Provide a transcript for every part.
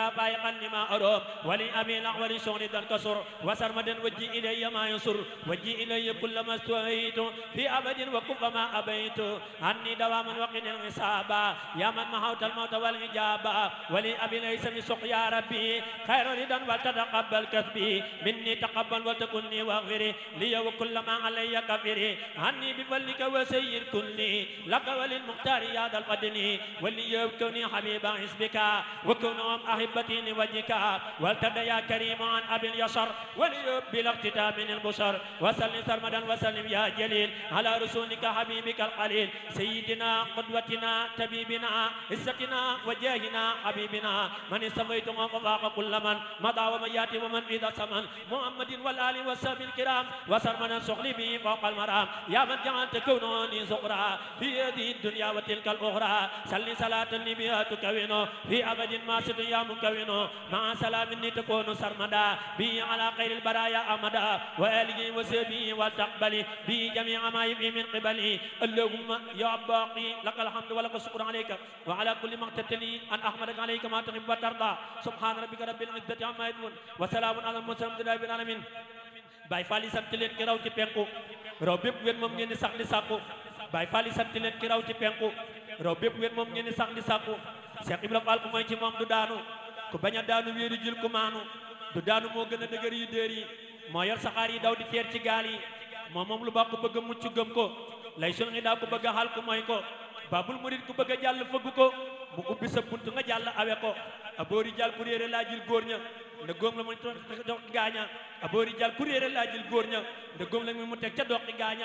يا فائقا لما أروم ولي أبي الأحول شغل دن كسر وسرمدا وجي إلي ما ينصر وجي إلي كل ما استويت في أبد وكف ما أبيت عني دواما وقن الحساب يا من محوت الموت والإجابة ولي أبي ليس بسق يا ربي خير ردا ولتتقبل كسبي مني تقبل وتكني واغفري لي وكل ما علي كفري عني بفضلك وسير كلي لك وللمختار يا ذا القدن ولي يبكني حبيب حسبك وكونهم أحبتي لوجهك والتدى يا كريم عن أبي اليسر وليب بلا اقتتاب من البشر وسلم سرمدا وسلم يا جليل على رسولك حبيبك القليل سيدنا قدوتنا طبيبنا عزتنا وجاهنا حبيبنا من استفيتم وفاق كل من مضى ومن ياتي ومن إذا سمن محمد والآل والصحب الكرام وسرمدا سخلي به فوق المرام يا من جعلت كونوني زقرا في هذه الدنيا وتلك الأخرى سل صلاة بها تكون في أبد ما سد يا مكون مع سلام تكون سرمدا به على خير البرايا أمدا وآله وسبه والتقبل به جميع ما يبقي من قبله اللهم يا باقي لك الحمد ولك الشكر عليك وعلى كل ما اقتتلي أن أحمدك عليك ما تحب وترضى سبحان ربك رب العزة عما يصفون وسلام على المرسلين رب العالمين Baay Faal yi sant leen ki raw ci penku raw bépp wet moom ngeen di sax di sàkku Baay Faal yi sant leen ki raw ci penku raw bépp wet moom ngeen di sax di sàkku Cheikh Ibrahima Fall ku mooy ci moom du daanu ku bañ a daanu wéeru jël ku maanu du daanu moo gën a dëgër yu déer yi moo yor saxaar yi daw di teer ci gaal yi moom moom lu baax ku bëgg a mucc gëm ko lay sun ngi daa ku bëgg a xal ku mooy ko babul murid ku bëgg a jàll fëgg ko mu ubbi sa bunt nga jàll awe ko a boori jàll ku réere laa jil góor ña nda góom la mu dox gaaña a boori jàll ku réere laa jil góor ña nda góom la mi mu teg ca doxi gaaña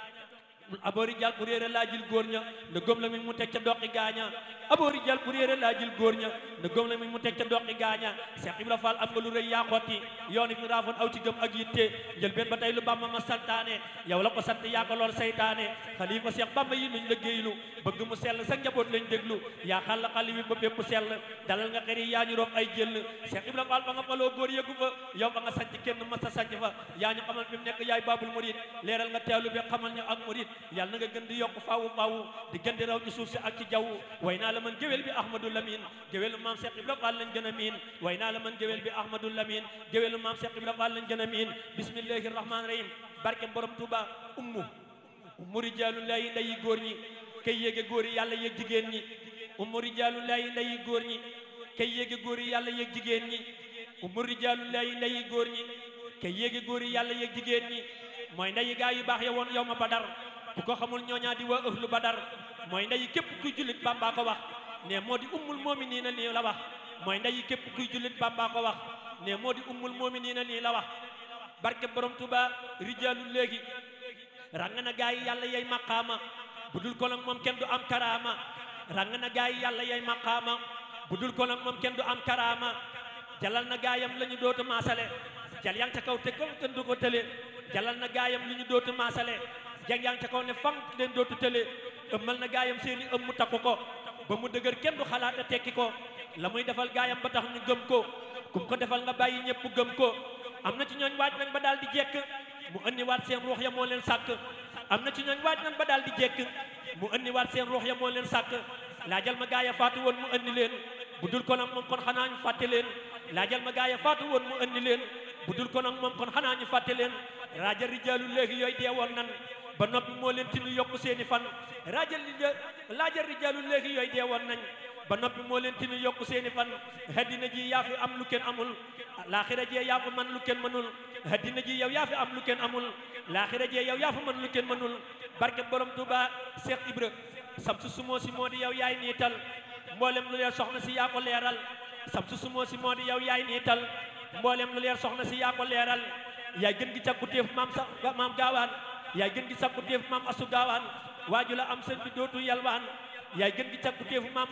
aboori jàll ku réere laa jil góor ña nda góom la mi mu teg ca doxi gaaña aboori jàll ku réere laa jil góor ña nda góom la mi mu teg ca doxi gaaña Cheikh Ibra Fall am nga lu rëy yaa xotti yoon fi raafoon aw ci gëm ak yitte njël benn ba tey lu Bamba ma santaane yow la ko sant yaa ko lool saytaane xalifa Cheikh Bamba yi nuñ liggéeylu bëgg mu sell sa njaboot lañ déglu yaa xàll xali wi ba bépp sell dalal nga xëri yaa ñu roof ay jël Cheikh Ibra Fall ba nga faloo góor yëgu fa yow ba nga sanc kenn mas a sanc fa yaa ñu xamal fi mu nekk yaay babul murid leeral nga teewlu bi xamal ñu ak murid yàlla na nga gën di yokk faawu faawu di gën di raw ci suuf si ak ci jaww way naa la man géwél bi Ahmadou Lamine géwélu maam Cheikh Ibra Fall lañ gën a miin way naa la man géwél bi Ahmadou Lamine géwélu maam Cheikh Ibra Fall lañ gën a miin bismillahi rahmaani rahim barke borom Touba ummu ummu rijaalullahi ndeyi góor ñi kay yéege góor yi yàlla yéeg jigéen ñi ummu rijaalullahi ndeyi góor ñi kay yéege góor yi yàlla yéeg jigéen ñi ummu rijaalullahi ndeyi góor ñi kay yéege góor yi yàlla yéeg jigéen ñi mooy ndeyi gaa yu baax ya woon yow ma badar ku ko xamul ñooñaa di waa ëhlu badar mooy ndeyi képp kuy jullit bamba ko wax ne moo di ummul mu'miniina lii la wax mooy ndeyi képp kuy jullit bamba ko wax ne moo di ummul mu'miniina lii la wax barke borom tuba rijaalu léegi rang na gaa yi yàlla yay maqaama bu dul ko nag moom kenn du am karaama rang na gaa yi yàlla yay maqaama bu dul ko nag moom kenn du am karaama jalal na gaayam la ñu dootu maasale jal yang ca kaw te ko kenn du ko tële jalal na gaayam li ñu dootu maasale jang yang ca kaw ne fang leen dootu tële ëmmal na gaayam seeni ëm mu takku ko ba mu dëgër kenn du xalaat a tekki ko la muy defal gaayam ba tax ñu gëm ko kum ko defal nga bàyyi ñëpp gëm ko am na ci ñooñ waaj nañ ba daal di jekk mu andiwaat seen ruux ya moo leen sàkk am na ci ñooñ waaj nañ ba daal di jekk mu andiwaat seen ruux ya moo leen sàkk laajal ma gaaya faatu woon mu andi leen bu dul ko nag moom kon xanaa ñu fàtte leen laajal ma gaaya faatu woon mu andi leen bu dul ko nag moom kon xanaa ñu fàtte leen raajal rijaalu léegi yooyu deewoon nan ba noppi moo leen tinu yokku seeni fan raajal rija laajal rijaalu léegi yooyu deewoon nañ ba noppi moo leen tinu yokku seeni fan haddina ji yaa fi am lu kenn amul laaxira jee yaa fi man lu kenn mënul haddina ji yow yaa fi am lu kenn amul laaxira jee yow yaa fi man lu kenn mënul barke borom Tuuba Cheikh Ibra samsu sumoo si moo di yow yaay niital mboolem lu leer soxna si yaa ko leeral samsu sumoo si moo di yow yaay niital mboolem lu leer soxna si yaa ko leeral yaay gën gi càkkutéef maam sa maam gaawaan yaay gën gi càkkutéef maam asu gaawaan waaju la am sëñ bi dootu yalwaan yaay gën gi càkkutéef maam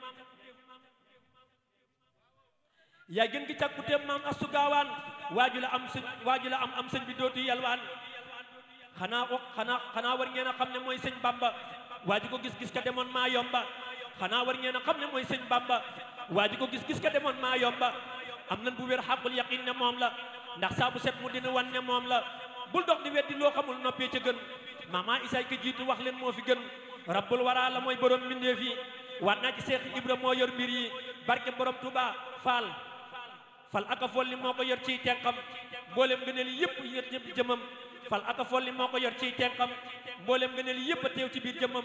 yaay gën gi càkkutéef maam asu gaawaan waaju la am sëñ waaju la am am sëñ bi dootu yalwaan xanaa xanaa xanaa war ngeen a xam ne mooy sëñ bamba waaju ko gis-gis ka demoon maa yomba xanaa war ngeen a xam ne mooy sëñ bamba waaju ko gis-gis ka demoon maa yomba am nan bu wér xaqul yaqin ne moom la ndax saa bu set mu dina wan ne moom la bul dox di weddi loo xamul noppee ca gën mama isaay ka jiitu wax leen moo fi gën rabbul waraa la mooy borom mbindeef yi waat naa ci seex ibra moo yor mbir yi barke borom Touba faal fal aka folli moo ko yor ciy tenqam mboolem ngëneel yëpp yor ci jëmam fal aka folli moo ko yor ciy tenqam mboolem ngëneel yëpp a teew ci biir jëmam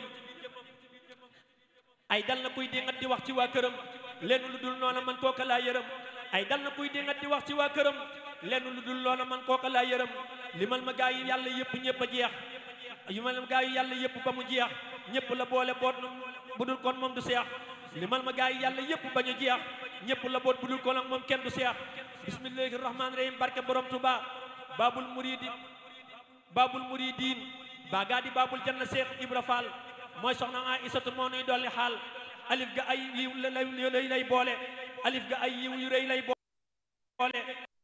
ay dal na kuy dingat di wax ci waa këram lenn lu dul noona man kooka laa yërëm ay dal na kuy dingat di wax ci waa këram lenn lu dul noona man kooka laa yërëm limal ma gaa yi yàlla yëpp ñëpp a jeex limal ma gaa yi yàlla yëpp ba mu jeex ñëpp la boole boot bu dul kon moom du seex limal ma gaa yi yàlla yëpp bañ a jeex ñëpp la boot bu dul kon ak moom kenn du seex bismillahi rahmaani rahim barke borom tuba babul muridi babul muridin baa gaa di babul janna seex ibra fall mooy soxna a isatu moo nuy dolli xaal alif ga ay yiw lay lay boole alif ga ay yiw yu rëy lay boole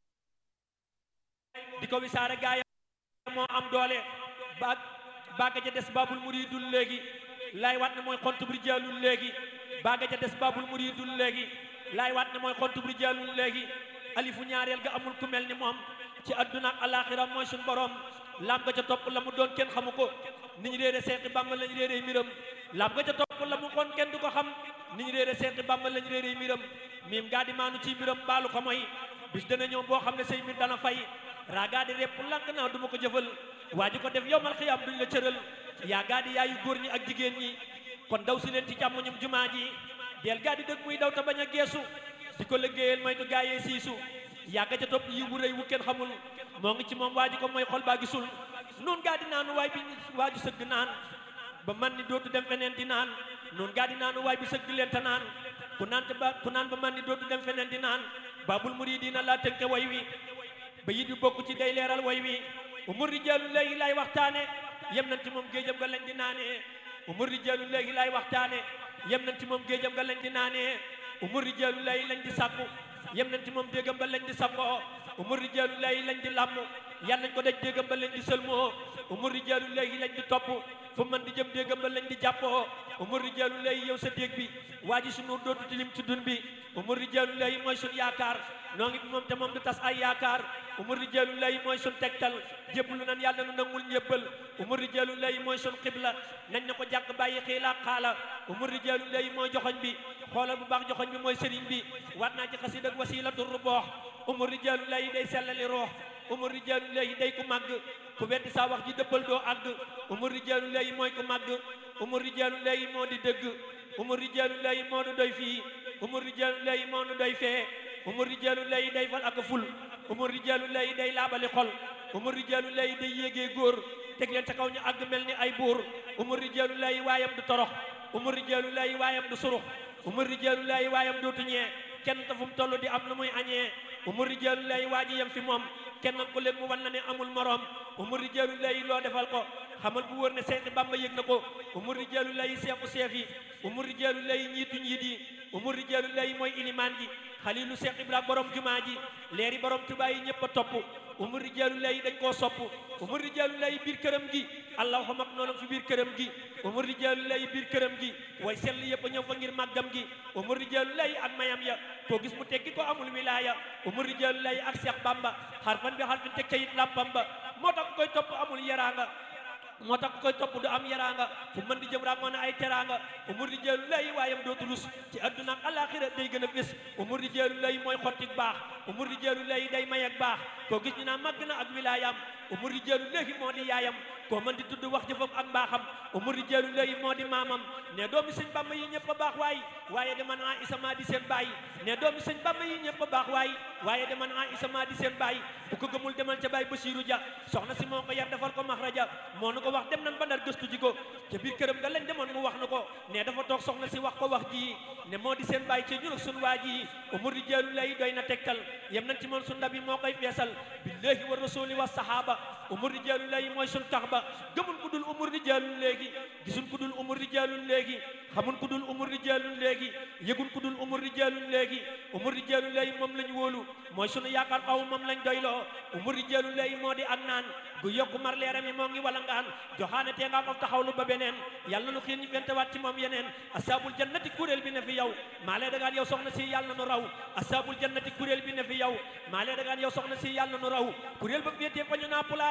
di ko wisaare gaaya moo am doole ba baaga ja des babul muridul léegi laay waat ne mooy xontub rijaalul léegi baaga ja des babul muridul léegi laay waat ne mooy xontub rijaalul léegi alifu ñaareel ga amul ku mel ni moom ci adduna ak alaxira mooy suñ borom lam ga ca topp la mu doon kenn xamu ko ni ñu réere seexi bàmba lañu réere miram lam ga ca topp la mu xoon kenn du ko xam ni ñu réere seexi bàmba lañu réere miram miim gaa di maanu ci miram baalu ko mooy bis dana ñëw boo xam ne say mbir dana fay raagaa di repp lank naa du ma ko jëfal waa ji ko def yowmal xiyaam duñ la cëral yaa gaa di yaayu góor ñi ak jigéen ñi kon daw si leen ci càmm ñum jumaa ji del gaa di dëgg muy daw te bañ a geesu di ko liggéeyal moytu gaayee siisu yàgga ca topp yi wu rëy wu kenn xamul moo ngi ci moom waa ji ko mooy xol baa gisul nun gaa di naanu waay bi waaju sëgg naan ba man ni dootu dem feneen di naan nun gaa di naanu waay bi sëgg leen te naan ku naan te ba ku naan ba man ni dootu dem feneen di naan babul muridina laa tënke way wi ba yit yu bokk ci day leeral way wi umur rijaalu léegi lay waxtaane yem nañ ci moom géejam nga lañ di naanee umur rijaalu léegi lay waxtaane yem nañ ci moom géejam nga lañ di naanee umur rijaalu léegi lañ di sàkku yem nañ ci moom déggam ba lañ di sangoo umur rijaalu léegi lañ di làmm yal nañ ko daj déggam ba lañ di sëlmoo umur rijaalu léegi lañ di topp fu man di jëm déggam ba lañ di jàppoo umur rijaalu léegi yow sa dégg bi waa ji sunu dootu tilim ci dun bi umur rijaalu léegi mooy sun yaakaar noo ngi moom te moom du tas ay yaakaar umur rijaalu léegi mooy sun tegtal jébbalu nan yàlla nu nangul ñébbal umur rijaalu léegi mooy sun xibla nañ na ko jàkk bàyyi xiila xaala umur rijaalu léegi mooy joxoñ bi xoolal bu baax joxoñ bi mooy sëriñ bi waat naa ci xasid ak wasilatu ruboox umur rijaalu léegi day sellali roox umur rijaalu léegi day ku màgg ku weddi saa wax ji dëppal doo àgg umur rijaalu léegi mooy ku màgg umur rijaalu léegi moo di dëgg umur rijaalu léegi moo nu doy fii umur rijaalu léegi moo nu doy fee umur rijaalu léegi day fal ak ful umur rijaalu léegi day laabali xol umur rijaalu léegi day yéegee góor teg leen ca kaw ñu àgg mel ni ay buur umur rijaalu léegi waayam du torox umur rijaalu léegi waayam du surux umur rijaalu léegi waayam dootu ñee kenn te fu mu toll di am lu muy añee umur rijaalu léegi waa ji yem fi moom kenn ko leen mu wan na ne amul moroom umur rijaalu léegi loo defal ko xamal bu wër ne seexi bamba yëg na ko umur rijaalu léegi seexu seef yi umur rijaalu léegi ñiitu ñiit yi umur rijaalu léegi mooy ilimaan ji xalilu seex ibra borom jumaa ji leeri borom tubaa yi ñëpp a topp umur rijaalu léegi dañ koo sopp umur rijaalu léegi biir këram gi allahu mag noonam fi biir këram gi umur rijaalu léegi biir këram gi way sell yëpp a ñëw fa ngir màggam gi umur rijaalu léegi ak mayam ya koo gis mu teggi ko amul wilaaya umur rijaalu léegi ak seex bamba xarfan bi xarfin teg kayit làmpam ba moo tax koy topp amul yaraanga moo tax koy topp du am yaraanga fu mën di jëm raag moo ay teraanga umur di jeelu lay waayam dootu rus ci adduna ak alaxira day gën a fés umur di jeelu lay mooy xottik baax umur di jeelu lay day may ak baax koo gis ñu naa màgg na ak wilaayam umur di jeelu léegi moo di yaayam koo mën di tudd wax jëfam ak mbaaxam umur di jeelu lay moo di maamam ne doomi sëñ bamba yi ñëpp a baax waay waaye de man a isama di seen baay ne doomi sëñ bamba yi ñëpp a baax waay waaye de man a isama di seen baay bu ko gëmul demal ca baay Basiiru Ja soxna si moo ko yar defal ko maxraja moo nu ko wax dem nan ba ndar gëstu ji ko ca biir këram nga lañ demoon mu wax nu ko ne dafa toog soxna si wax ko wax ji ne moo di seen baay ci ñun ak sun waa ji umur di jeelu lay doy na tegtal yem nañ ci moom sun ndab yi moo koy feesal billahi wa rasuli wa sahaba umur di jeelu lay mooy sun tax ba gëmul ku dul umur di jeelu léegi gisun ku dul umur di jeelu léegi xamun ku dul umur di jeelu léegi yëgun ku dul umur di jeelu léegi umur di jeelu léegi moom lañ wóolu mooy sunu yaakaar xaw moom lañ doyloo umur di jeelu léegi moo di ak naan gu yokku mar leeram yi moo ngi wala ngaan joxaane tee ngaa ko taxawlu ba beneen yàlla nu xiir ñu fentewaat ci moom yeneen asaabul jannati kuréel bi ne fi yow maa lee dagaan yow soxna si yàlla nu raw asaabul jannati kuréel bi ne fi yow maa lee dagaan yow soxna si yàlla nu raw kuréel ba féetee fa ñu naa pulaaya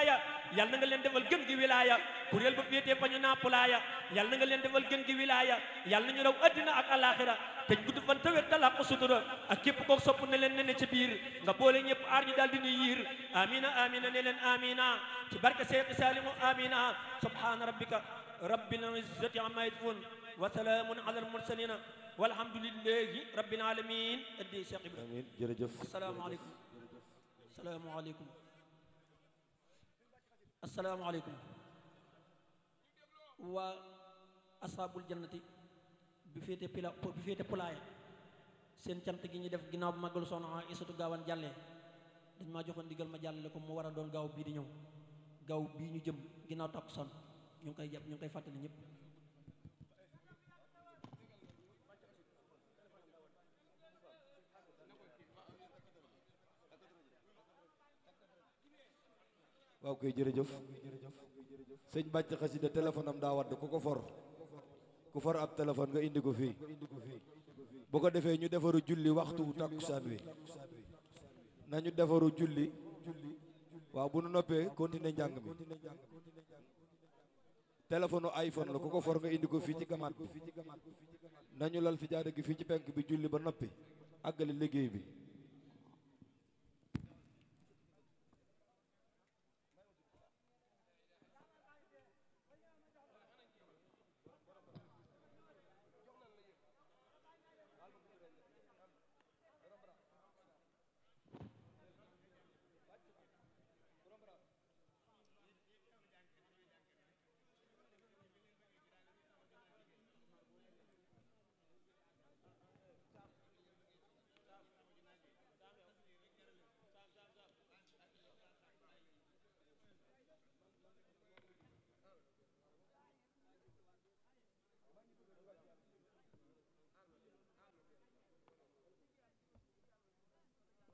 wilaaya yal na nga leen defal gën gi wilaaya kuréel ba féetee fa ñu nappulaaya yal na nga leen defal gën gi wilaaya yal na ñu raw addina ak alaxira te gudd fan tawet talaq ko sutura ak képp koo sopp ne leen ne ne ci biir nga boole ñëpp aar ñu daal di nuy yiir amina amina ne leen amina ci barke Seex Saalimu amina subhana rabbika rabbil izzati amma yasifun wa salaamun ala al mursalina walhamdulillahi rabbil alamin addi Cheikh Ibrahima amiin jërëjëf asalaamaaleykum asalaamaaleykum asalaamaaleykum waa asaabul jannati bi féete pila bi féete pulaaya seen cant gi ñu def ginnaaw bu màggalu soxna Isatu Gaawaan jàllee dañ maa joxoon ndigal ma jàllale ko mu war a doon gaaw bii di ñëw gaaw bii ñu jëm ginnaaw takkusaan ñu ngi koy jàpp ñu ngi koy fàttali ñëpp waaw koy jërëjëf sëñ bàcc xasida téléphone am daa wadd ku ko for ku for ab téléphone nga indi ko fii bu ko defee ñu defaru julli waxtu takkusaan wi nañu defaru julli waaw bu nu noppee continuer njàng mi téléphone iPhone la ku ko for nga indi ko fii ci gamaat bi nañu lal fi jaada gi fii ci penk bi julli ba noppi àggali liggéey bi